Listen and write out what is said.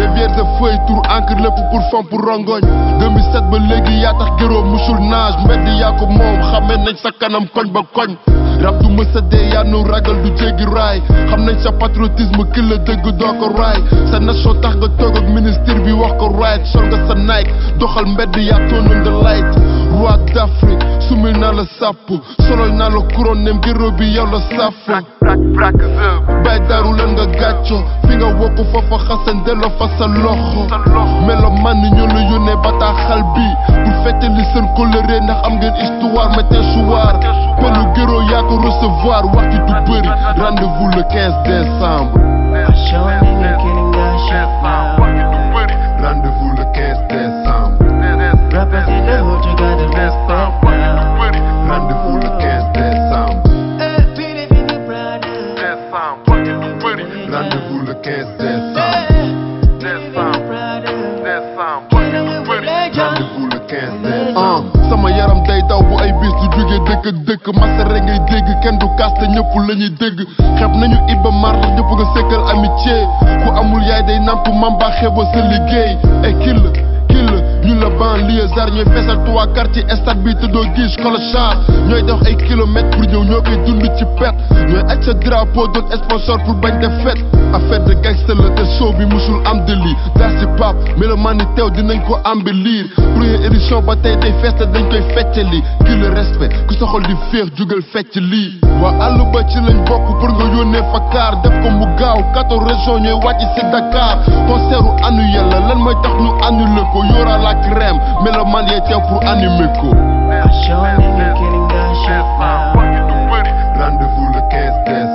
vierge feuille tour encre lépp pour fam pour rongoñ 2007 ba léegi yaa tax gëroo musul naaj mbedd yaa ko moom xamee nañ sa kanam koñ ba koñ rab du mësa dee yaa nu ragal du jéggi raay xam nañ sa patriotisme ki la dëgg doo ko raay sa nation tax nga toog ak ministre bi wax ko right sol nga sa Nike doxal mbedd yaa toonoon the light roi d'Afrique sumil naa la sàpp solol naa la couronne nem gëroo bi yow la sàpp bay daru leen nga gàcco fi nga wokku foofa xasan delloo fa sa loxo melo man ni ñoo la yónnee bataaxal bi pour fettali seen coloré ndax am ngeen histoire mais te choir pelu gëroo yaa ko recevoir waxtu du bëri rendez-vous le 15 décembre I show a nigga killing that shit now. rendez-vous le 15 décembre Represent the hood, you gotta respect now. rendez-vous le 15 décembre Eh, Pity, pity, brother. rendez-vous le 15 décembre rendez-vous le 15 décembre sama yaram day daw bu ay bis du jóge dëkk ak dëkk masare ngay dégg kenn du kaas te ñëpp la ñuy dégg xeeb nañu Iba Mar ndax ñëpp nga sekkal amitié ku amul yaay day namp mamba xeeboo sa liggéey et kill kill ñu la banlieue zar ñooy feesal trois quartier stade bi te doo gis clochard ñooy dox ay kilomètres pour ñëw ñoo koy dund ci pet ñooy aj sa drapeau doon sponsor pour bañ def fête affaire de gangster la te show bi musul am de lii daa si pap mais le man ni teew dinañ ko embellir première édition ba tey day fees te dañ koy feccali ki le respect ku sa xol di féex jugal fecc lii waa àll ba ci lañ bokk pour nga yónnee fa kaar def ko mu gaaw quatorze régions ñooy wàcc si Dakar concert u annuel la lan mooy tax ñu annulé ko yóora la crème mais le man yee teew pour animer ko I show a nigga killing that shit now. rendez-vous le 15 décembre